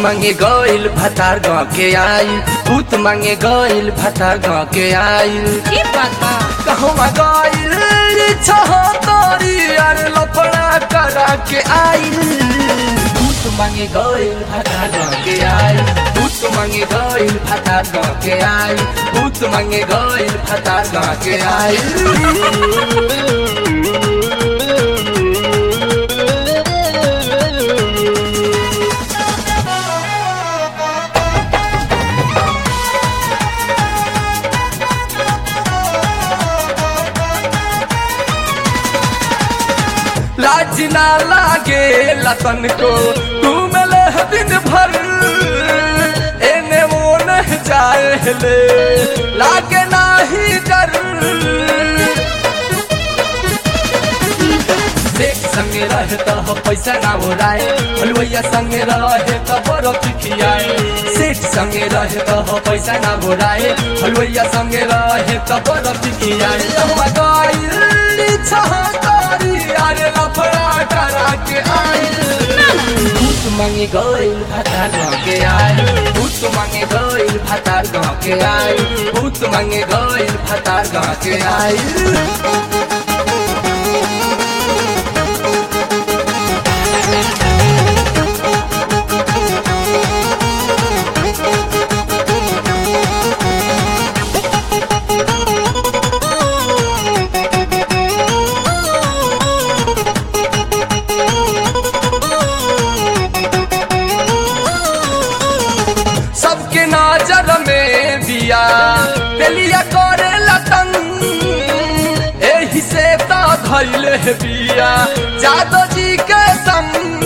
मांगे गइल भतार गाँव के आई भूत मांगे गइल भतार गाँव के आई की बात बा कहवा गइल छहतरी अरे लफड़ा करा के आई भूत मांगे गइल भतार गाँव के आई भूत मांगे गइल भतार गाँव के आई भूत मांगे गइल भतार गाँव के आई लाज ना लागे लतन को तुम ले दिन भर एने वो नहीं जाए ले लागे ना ही डर देख संगे रहे तो हो पैसा ना उड़ाए हलवैया संगे रहे तो बड़ो खियाए सेठ संगे रहे तो हो पैसा ना उड़ाए हलवैया संगे रहे तो बड़ो खियाए हम गइल छहकारी अरे लफड़ा करा के आई भूत मांगे गइल भतार गाँव के आई भूत मांगे गइल भतार गाँव के आई भूत मांगे गइल भतार गाँव के आई सबके नजर में दिया तेलिया करे लतन एही से तो धैले बिया जादो जी के संग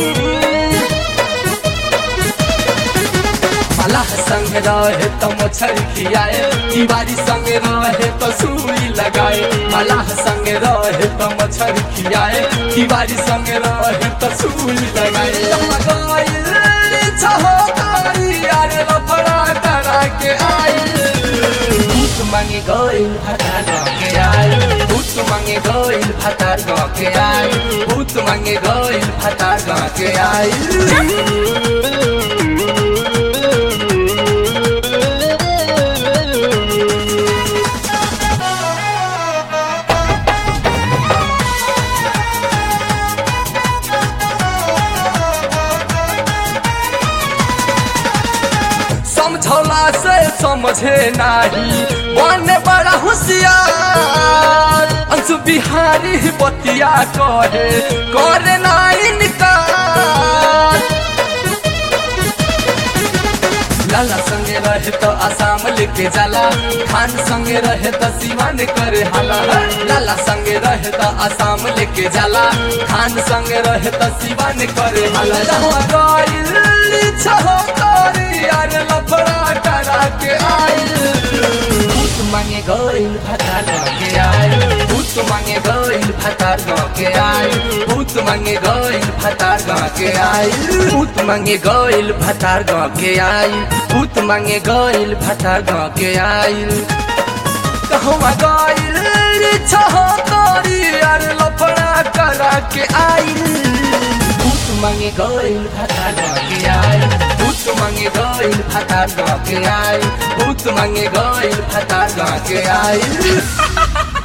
मलाह संग रहे तो मछली खियाए तिवारी संग रहे तो सुई लगाए मलाह संग रहे तो मछली खियाए तिवारी संग रहे तो सुई लगाए छहोकारी अरे लफड़ा करा के आई भूत मांगे गइल भतार गाँव के आई भूत मांगे गइल भतार गाँव के आई भूत मांगे गइल भतार गाँव के आई समझौला से समझे नाही बने बड़ा होशियार अंशु बिहारी बतिया कहे करे ना इनकार लाला संगे रहे तो आसाम लेके जाला खान संगे रहे तो सीवान करे हाला लाला संगे रहे तो आसाम लेके जाला खान संगे रहे तो सीवान करे हाला जहाँ गइल छहोकारी अरे लफड़ा करा के आई भूत मांगे गइल भतार गाँव के आई भूत मांगे गइल भतार गाँव के आई भूत मांगे गइल भतार गाँव के आई भूत मांगे गइल भतार गाँव के आई भूत मांगे गइल भतार गाँव के आई कहवा गइल छहतरी अरे लफड़ा करा के आई भूत मांगे गइल भतार गाँव के आई भूत मांगे गइल भतार गाँव के आई भूत मांगे गइल भतार गाँव के आई